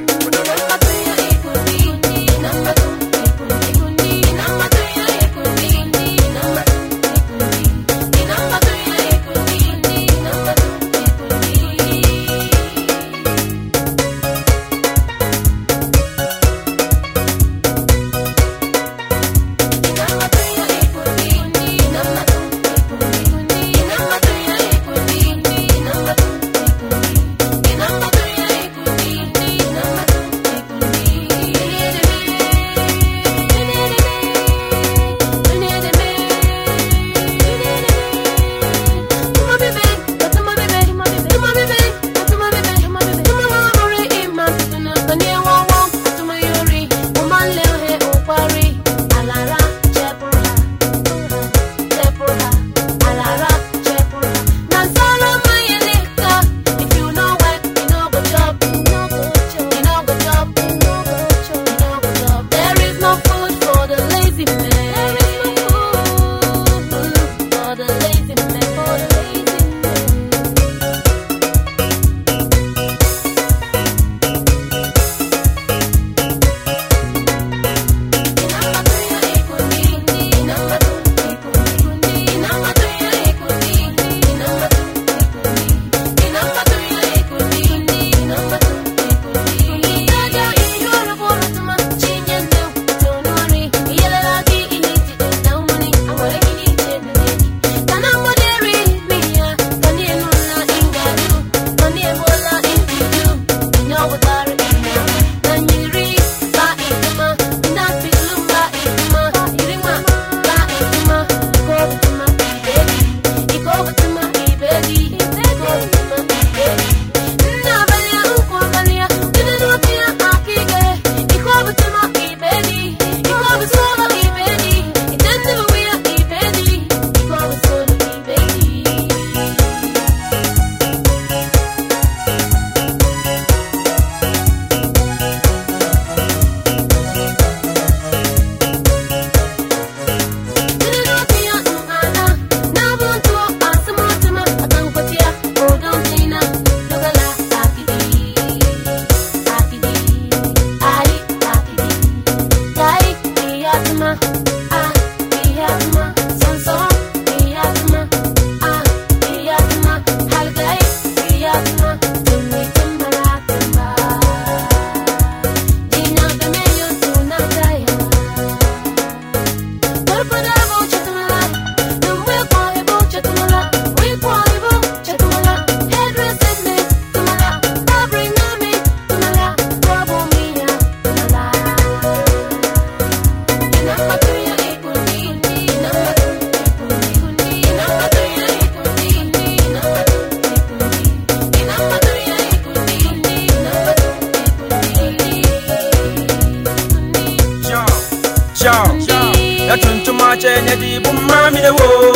chenye di bumba mi de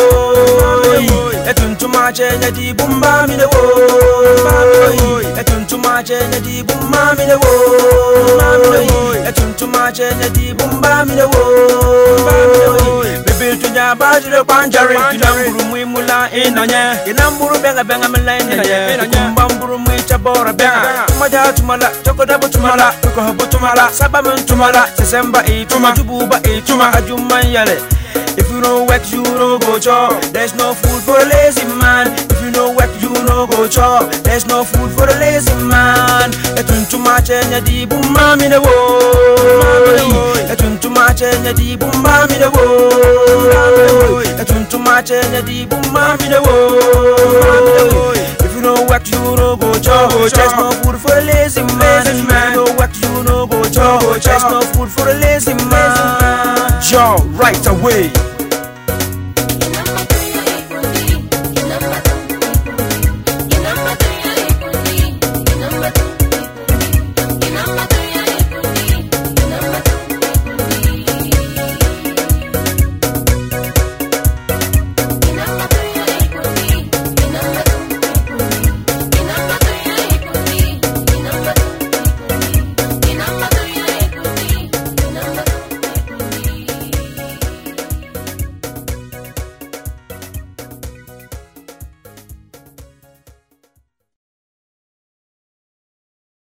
wo etuntuma chenye di bumba mi de wo etuntuma chenye di bumba mi de wo etuntuma chenye di bumba mi de wo bebe tunya bajire kwanjare tunamburu mwimula inanye inamburu benga benga mila inanye kumba mburu mwicha bora benga tumaja tumala chokodabu tumala tukohabu tumala sabamun tumala sesemba ituma tububa ituma ajuman yale If you don't work, you don't go chop. There's no food for a lazy man. If you don't work, you don't go chop. There's no food for a lazy man. Etun tuma chenya di bumba mi de wo. Etun tuma chenya di bumba mi de wo. Etun tuma chenya di bumba mi de wo. If you don't work, you don't go chop. There's no food for a lazy man. If you don't work, you don't go chop. There's no food for a lazy man. Joe, right away.